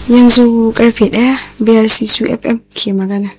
yanzu karfe ɗaya biyar sisu fm ke magana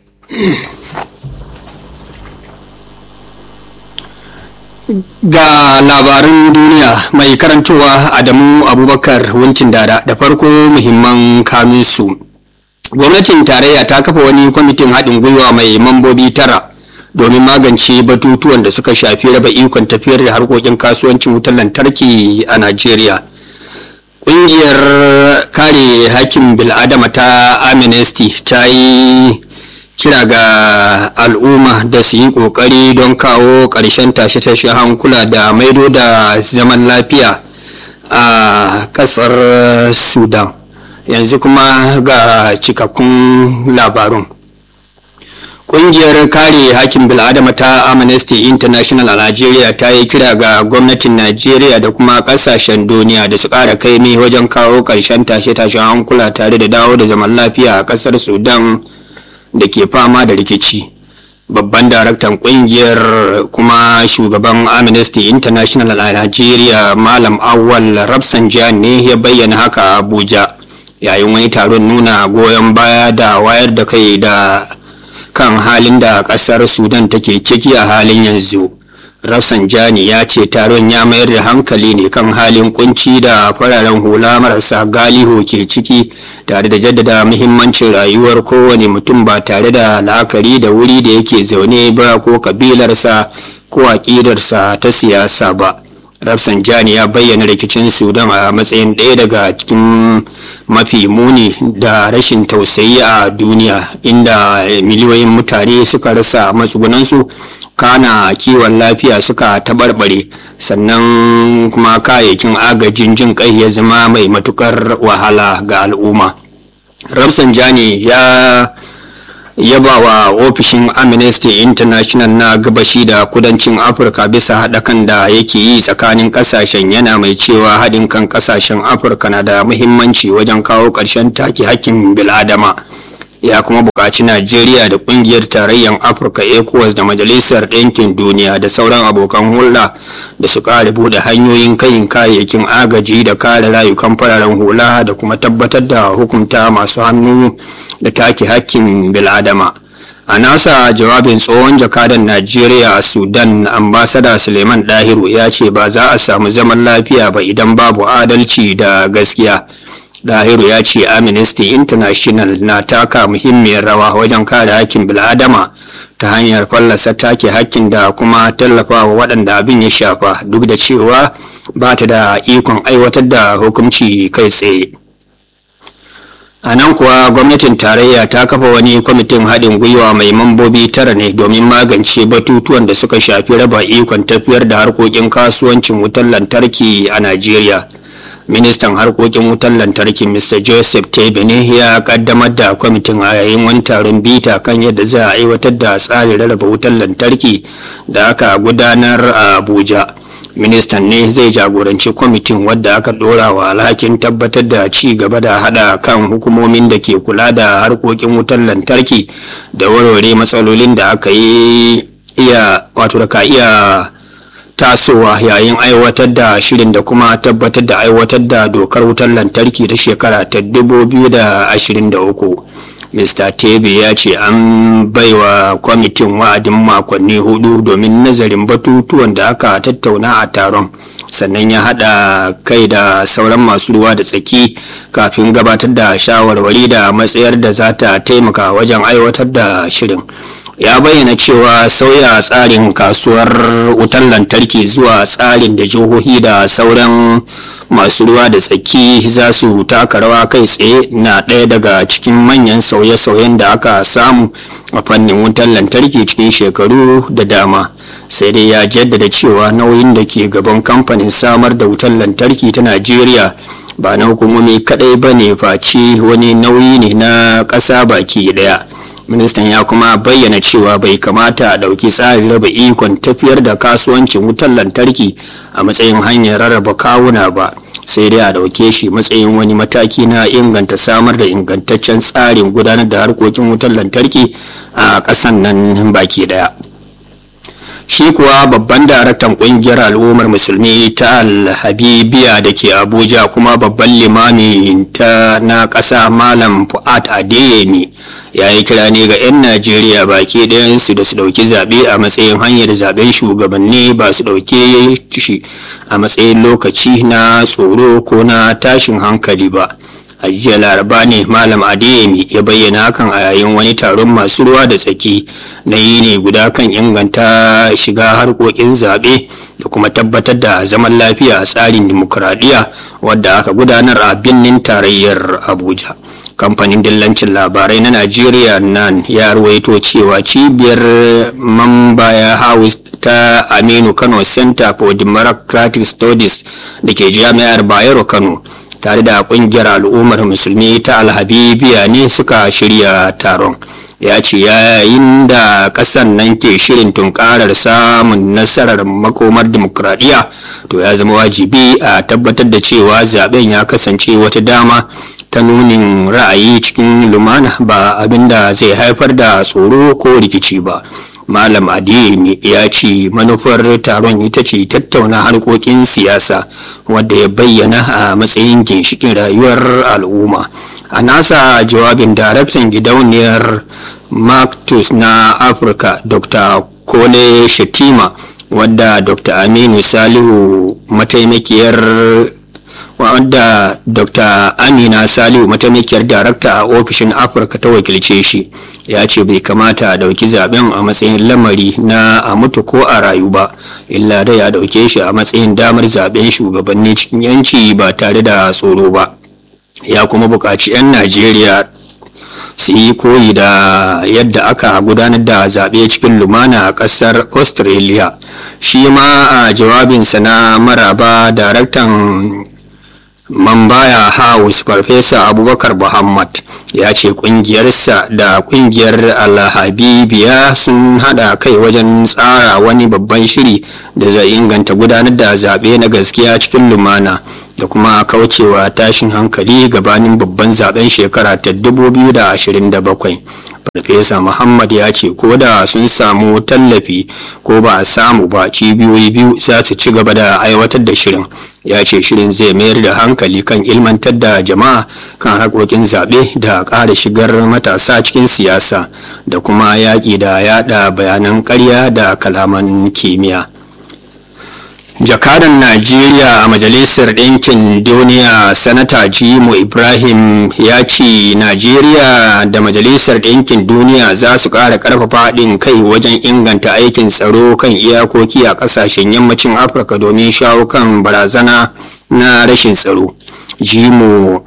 ga labaran duniya mai karantowa adamu abubakar wuncin dada da farko muhimman kaminsu gwamnatin tarayya ta kafa wani kwamitin haɗin gwiwa mai mambobi tara domin magance batutuwan da suka shafi raba ikon tafiyar da harkokin kasuwancin wutar lantarki a najeriya ƙungiyar kare hakkin bil'adama ta amnesty ta yi kira ga al'umma da su yi ƙoƙari don kawo ƙarshen tashe-tashe hankula da maido da zaman lafiya a ƙasar sudan yanzu kuma ga cikakkun labarun Ƙungiyar kare hakkin bil'adama ta Amnesty International a Najeriya ta yi kira ga gwamnatin Najeriya da kuma ƙasashen duniya da su ƙara kaimi wajen kawo ƙarshen tashe-tashen hankula tare da dawo da zaman lafiya a ƙasar Sudan da ke fama da rikici. Babban daraktan ƙungiyar kuma shugaban Amnesty International a Najeriya Malam Awal Rafsanjan ne ya bayyana haka a Abuja yayin wani taron nuna goyon baya da wayar da kai da kan halin da kasar sudan take ciki a halin yanzu rafsanjani ya ce taron ya mayar da hankali ne kan halin kunci da fararen hula marasa galiho ke ciki tare da jaddada muhimmancin rayuwar kowane mutum ba tare da la'akari da wuri da yake zaune ba ko kabilarsa ko aƙidarsa ta siyasa ba rafsanjani ya bayyana rikicin sudan a matsayin ɗaya daga cikin mafi muni da rashin tausayi a duniya inda miliyoyin mutane suka rasa matsugunansu kana kiwon lafiya suka taɓarɓare sannan kuma kayayyakin agajin jin kai ya zama mai matukar wahala ga al'umma rafsanjani ya yaba wa ofishin amnesty international na gabashi da kudancin afirka bisa haɗakan da yake yi tsakanin ƙasashen yana mai cewa haɗin kan ƙasashen afirka na da muhimmanci wajen kawo ƙarshen take hakkin bil'adama ya kuma buƙaci najeriya da ƙungiyar tarayyar afirka ecowas da majalisar ɗinkin duniya da sauran abokan hulɗa da su ƙara buɗe hanyoyin kayin kayayyakin agaji da kare rayukan fararen hula da kuma tabbatar da hukunta masu hannu da take hakkin bil'adama a nasa jawabin tsohon jakadan najeriya a sudan ambasada suleiman dahiru ya ce ba za a samu zaman lafiya ba idan babu adalci da gaskiya dahiru ya ce amnesty international na taka muhimmiyar rawa wajen kare hakkin bil'adama ta hanyar fallasa take hakkin da kuma tallafawa waɗanda abin ya shafa duk da cewa ba ta da ikon aiwatar da hukunci kai tsaye a nan kuwa gwamnatin tarayya ta kafa wani kwamitin haɗin gwiwa mai mambobi tara ne domin magance batutuwan da suka shafi raba ikon tafiyar da harkokin kasuwancin wutar lantarki a najeriya ministan harkokin wutar lantarki mr joseph tebe ne ya kaddamar da kwamitin a yayin wani taron bita kan yadda za a aiwatar da tsarin rarraba wutar lantarki da aka gudanar a abuja ministan ne zai jagoranci kwamitin wadda aka dora wa alhakin tabbatar da ci gaba da hada kan hukumomin da ke kula da harkokin wutar lantarki da warware matsalolin da aka yi iya wato da ka iya tasowa yayin aiwatar da shirin da kuma tabbatar da aiwatar da dokar wutar lantarki ta shekara ta 2023 mr tebe ya ce an baiwa kwamitin wa'adin makonni hudu domin nazarin batutuwan da aka tattauna a taron sannan ya hada kai da sauran masu ruwa da tsaki kafin gabatar da shawarwari da matsayar da za ta taimaka wajen aiwatar da shirin ya bayyana cewa sauya tsarin kasuwar wutar lantarki zuwa tsarin da jihohi da sauran masu ruwa da tsaki za su taka rawa kai tsaye na ɗaya daga cikin manyan sauye-sauyen da aka samu a fannin wutar lantarki cikin shekaru da dama sai dai ya jaddada cewa nauyin da ke gaban kamfanin samar da wutar lantarki ta najeriya ba na hukumomi kadai ba ne face wani nauyi ne na ƙasa baki ɗaya ministan ya kuma bayyana cewa bai kamata a ɗauki tsarin raba ikon tafiyar da kasuwancin wutar lantarki a matsayin hanyar rarraba kawuna ba sai dai a ɗauke shi matsayin wani mataki na inganta samar da ingantaccen tsarin gudanar da harkokin wutar lantarki a ƙasan nan baki ɗaya shi kuwa babban daraktan kungiyar al'ummar musulmi ta alhabibiya da ke abuja kuma babban limami ta na ƙasa malam fuad adeyemi ya yi kira ne ga 'yan najeriya baki ɗayansu da su ɗauki zaɓe a matsayin hanyar zaɓen shugabanni ba su ɗauke shi a matsayin lokaci na tsoro ko na tashin hankali ba a jiya laraba ne malam adeyemi ya bayyana hakan a yayin wani taron masu ruwa da tsaki na yi ne guda kan inganta shiga harkokin zaɓe da kuma tabbatar da zaman lafiya a tsarin dimokuraɗiyya wadda aka gudanar a birnin tarayyar abuja kamfanin dillancin labarai na najeriya nan ya ruwaito cewa cibiyar mambaya house ta aminu kano center for democratic studies da ke jami'ar bayero kano tare da kungiyar al'ummar musulmi ta alhabibiya ne suka shirya taron ya ce yayin da kasan nan ke shirin tunkarar samun nasarar makomar dimokuraɗiyya to ya zama wajibi a tabbatar da cewa zaben ya kasance wata dama ta nunin ra'ayi cikin lumana ba abinda zai haifar da tsoro ko rikici ba malam adeyemi ya ce manufar taron ita ce tattauna harkokin siyasa wadda ya bayyana a matsayin ginshikin rayuwar al'umma a nasa jawabin daraktan gidauniyar mactus na afirka dr kole shetima wadda dr aminu salihu mataimakiyar wadda dr amina salihu mataimakiyar darakta a ofishin afirka ta wakilce shi ya ce bai kamata a dauki zaben a matsayin lamari na a mutu ko a rayu ba illa dai a dauke shi a matsayin damar zaben shugabanni cikin yanci ba tare da tsoro ba ya kuma buƙaci 'yan najeriya su yi koyi da yadda aka gudanar da zaɓe cikin lumana a ƙasar australia shi ma a jawabinsa na maraba daraktan Mambaya House Farfesa Abubakar Muhammad ya ce kungiyarsa da kungiyar Alhabibiya sun hada kai wajen tsara wani babban shiri da zai inganta gudanar da zaɓe na gaskiya cikin lumana da kuma kaucewa tashin hankali gabanin babban zaben shekara ta 2027. farfesa muhammad ya ce ko da sun samu tallafi ko ba a samu ba cibiyoyi biyu za su ci gaba da aiwatar da shirin ya ce shirin zai mayar da hankali kan ilmantar da jama'a kan harkokin zaɓe da ƙara shigar matasa cikin siyasa da kuma yaƙi da yaɗa bayanan ƙarya da kalaman kimiyya jakadan najeriya a majalisar ɗinkin duniya sanata jimo ibrahim ya ce najeriya da majalisar ɗinkin duniya za su ƙara ƙarfafa haɗin kai wajen inganta aikin tsaro kan iyakoki a ƙasashen yammacin afirka domin shawo kan barazana na rashin tsaro jimo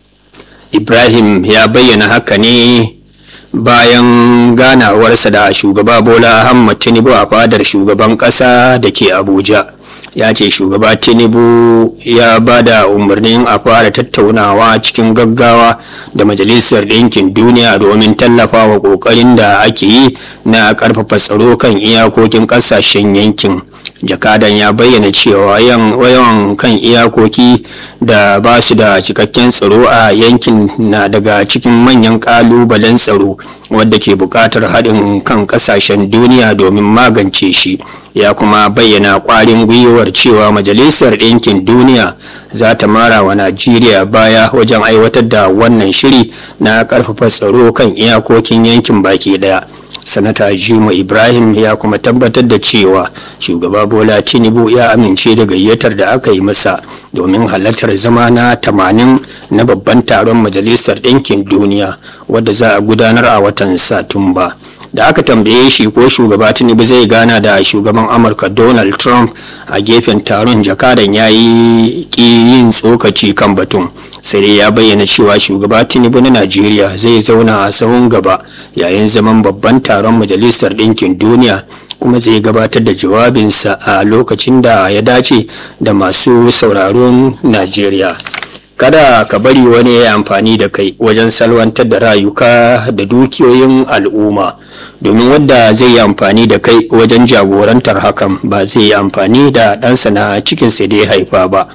ibrahim ya bayyana haka ne bayan ganawarsa da shugaba bola ahmad tinubu a fadar shugaban ƙasa da ke abuja ya ce shugaba tinubu ya ba da umarnin a fara tattaunawa cikin gaggawa da majalisar ɗinkin duniya domin tallafawa ƙoƙarin da ake yi na ƙarfafa tsaro kan iyakokin ƙasashen yankin jakadan ya bayyana cewa yawan kan iyakoki da ba su da cikakken tsaro a yankin na daga cikin manyan ƙalubalen tsaro wadda ke buƙatar haɗin kan ƙasashen duniya domin magance shi ya kuma bayyana ƙwarin gwiwar cewa majalisar ɗinkin duniya za ta mara wa najeriya baya wajen aiwatar da wannan shiri na ƙarfafa tsaro kan iyakokin yankin baki ɗaya sanata jimo ibrahim ya kuma tabbatar da cewa shugaba bola tinubu ya amince da gayyatar da aka yi masa domin halartar zama na tamanin na babban taron majalisar ɗinkin duniya wadda za a gudanar a watan satumba da aka tambaye shi ko shugaba tinubu zai gana da shugaban amurka donald trump a gefen taron jakadan ya yi yin tsokaci kan batun sai dai ya bayyana cewa shugaba tinubu na najeriya zai zauna a sahun gaba yayin zaman babban taron majalisar ɗinkin duniya kuma zai gabatar da jawabinsa a lokacin da ya dace da masu sauraron najeriya kada ka bari wani ya amfani da kai wajen salwantar da rayuka da dukiyoyin al'umma domin wadda zai yi amfani da kai wajen jagorantar hakan ba zai yi amfani da ɗansa na cikinsa da ya haifa ba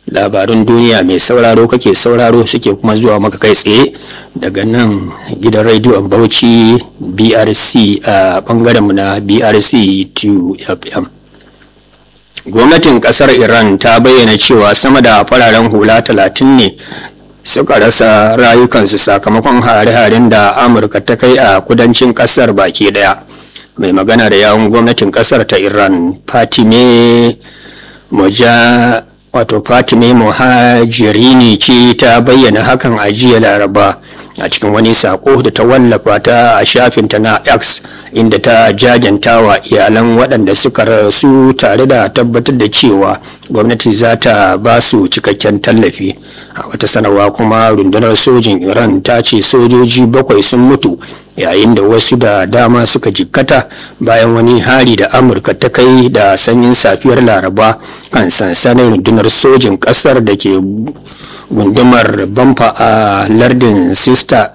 labarun duniya mai sauraro kake sauraro suke kuma zuwa maka kai tsaye daga nan gidan rediyon bauchi brc a bangarenmu na brc 2 fm gwamnatin kasar iran ta bayyana cewa sama da fararen hula talatin ne suka rasa rayukansu sakamakon hare-haren da amurka ta kai a kudancin kasar baki daya mai magana da yawon gwamnatin kasar ta iran fatime moja wato fatime muhajirini ce ta bayyana hakan a jiya laraba a cikin wani sako da ta wallafa ta a shafinta na x inda ta jajanta wa iyalan waɗanda suka rasu tare da tabbatar da cewa gwamnati za ta ba su cikakken tallafi a wata sanarwa kuma rundunar sojin iran ta ce sojoji bakwai sun mutu yayin da wasu da dama suka jikkata bayan wani hari da amurka ta kai da sanyin safiyar laraba kan sansanin rundunar sojin ƙasar da ke gundumar bamfa a lardin sister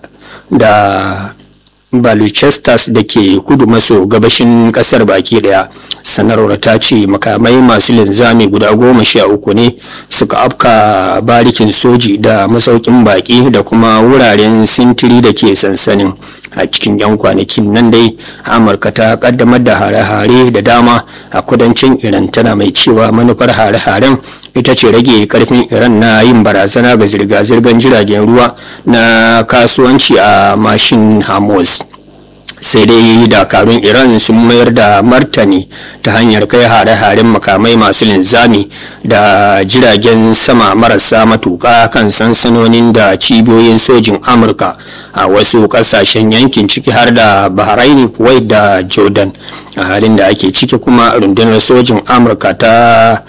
da baluchestas da ke kudu maso gabashin kasar baki daya sanarwar ta ce makamai masu linzami guda goma sha uku ne suka afka barikin soji da masaukin baki da kuma wuraren sintiri da ke sansanin a cikin yan kwanakin nan dai amurka ta kaddamar da hare-hare da dama a kudancin iran tana mai cewa manufar hare-haren ita ce rage karfin iran na yin barazana ga zirga-zirgar jiragen ruwa na kasuwanci a mashin hamas sai dai dakarun iran sun mayar da martani ta hanyar kai hare-haren makamai masu linzami da jiragen sama marasa matuka kan sansanonin da cibiyoyin sojin amurka a wasu kasashen yankin ciki har da bahrain kuwait da jordan a halin da ake ciki kuma rundunar sojin amurka ta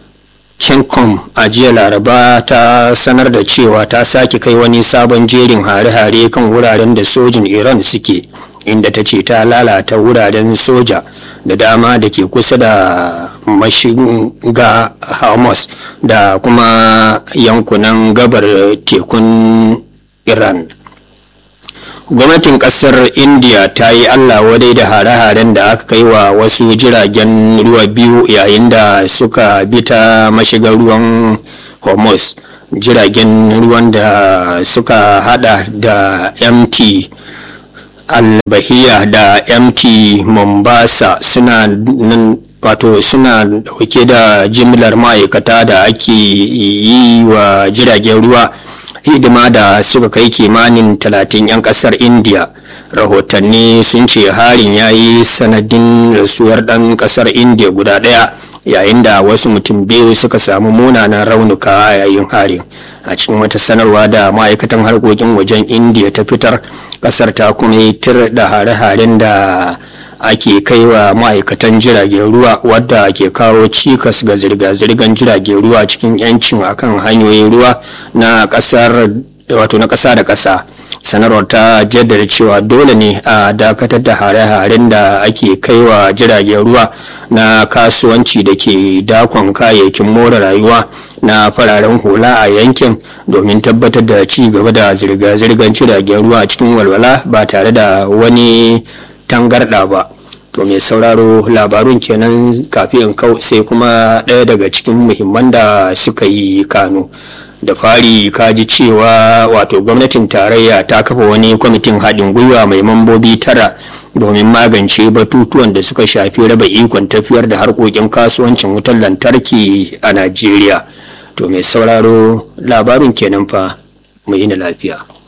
Chencom a jiya laraba ta sanar da cewa ta sake kai wani sabon jerin hare-hare kan wuraren da sojin iran suke inda ta ce ta lalata wuraren soja da dama da ke kusa da mashiga hamas da kuma yankunan gabar tekun iran gwamnatin kasar india ta yi allah wadai da hare-haren da aka kai wa wasu jiragen ruwa biyu yayin da suka bi ta mashigar ruwan hormuz jiragen ruwan da suka hada da mt albahiya da mt mombasa suna nan wato suna dauke da jimlar ma'aikata da ake yi wa jiragen ruwa hidima da suka kai kimanin talatin 'yan kasar india rahotanni sun ce harin ya yi sanadin rasuwar ɗan kasar india guda ɗaya yayin da wasu mutum biyu suka samu munanan raunuka yayin harin a cikin wata sanarwa da ma'aikatan harkokin wajen india ta fitar kasar ta kuma yi tir da hare-haren da ake kai wa ma'aikatan jiragen ruwa wadda ke kawo cikas ga zirga-zirgar jiragen ruwa cikin yancin akan hanyoyin ruwa na kasar wato na kasa da kasa sanarwar ta jaddada cewa dole ne a dakatar da hare-haren da ake kaiwa jiragen ruwa na kasuwanci da ke dakon kayayyakin more rayuwa na fararen hula a yankin domin tabbatar da ci gaba da zirga-zirgar jiragen ruwa cikin walwala ba tare da wani tangarɗa ba to mai sauraro labarun kenan kafin kau sai kuma ɗaya daga cikin muhimman da suka yi kano da fari kaji cewa wato gwamnatin tarayya ta kafa wani kwamitin haɗin gwiwa mai mambobi tara domin magance batutuwan da suka shafi raba ikon tafiyar da harkokin kasuwancin wutar lantarki a najeriya to mai sauraro labarin kenan fa mu yi na lafiya